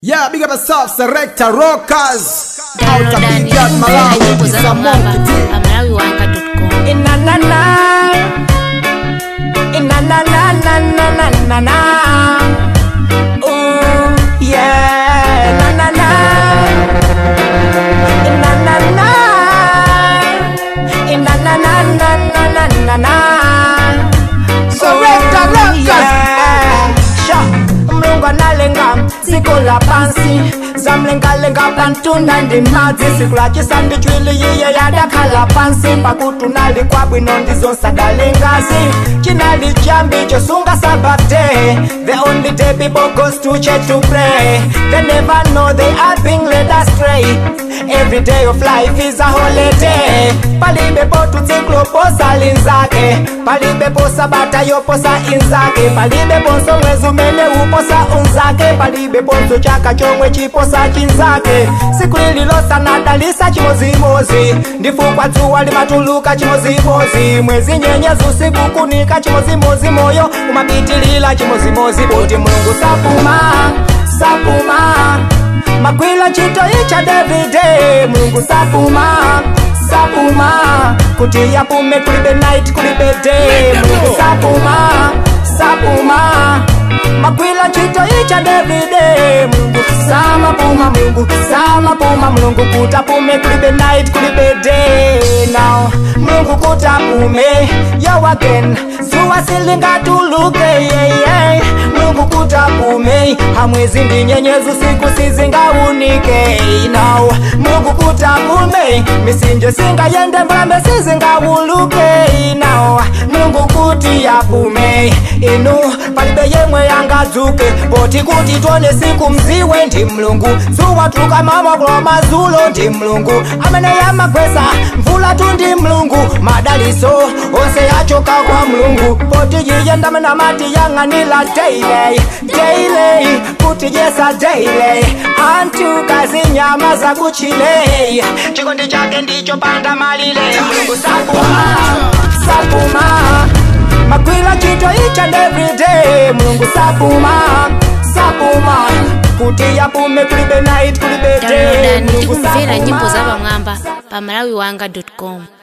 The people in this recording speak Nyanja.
Yeah, big up yourself, Selector Rockers. Out of Download Big Yard Malawi, nyimbo it's za a Mama monkey thing. amalawiwanga.com Inanana. Inanananananana. Ooh, yeah. Nanana. Inanana. Inanananananana. Selector Rockers. Yeah. Sha, mlungu analenga siku la pansi zamlengalenga pantunda ndi madzi siku lachisa ndi chwili yiye yadakhala pansi pakuti unali kwabwino ndizonsagale ngazi chinali chambi chosunga sabate the only day people goes to church to pray they never know they are being led astray every day of life is a holiday palibepo tutsikloposa linzake palibepo sabata yoposa inzake palibeponso mwezi umene uposa unzake palibeponso chaka chomwe chiposa chinzake siku lililosanadalisa chimozimozi ndifukwa dzuwa limatuluka chimozimozi mwezi nyenyezi usiku kunika chimozimozi moyo umapitilila chimozimozi kuti mulungu sapuma sapuma magwila ntchito icha davide mulungu sapuma sapuma kuti yapume kulibe night kulibe day mulungu sapuma sapuma magwila ntchito icha davide mulungu samapuma mulungu samapuma mulungu kuti apume kulibe night kulibe day now mulungu kuti apume yo again zuwa silingatuluke yeah, yeah. mulungu kuti apume hamwezi ndi nyenyezi usiku sizingaunike now mulungu kuti apume misinje singayende mbalambe sizingawuluke now mulungu kuti apume inu palibe yemwe yangadzuke poti kuti tone siku mziwe ndi mlungu zuwa tuka mamakulo mazulo ndi mlungu amene yamagwesa mvula tu ndi mlungu madaliso onse yachoka kwa mlungu poti yiyenda mena mati yang'anila daily daily kuti yesa daily antu kazi nyama za kuchile chikondi chake ndicho panda malile mlungu sapuma sapuma magwila ntchito each and every day mulungu sapuma sapuma kuti yapume kulibe night kulibe day downloadani mulungu tikumvera nyimbo za sapuma pamwamba pa malawiwanga.com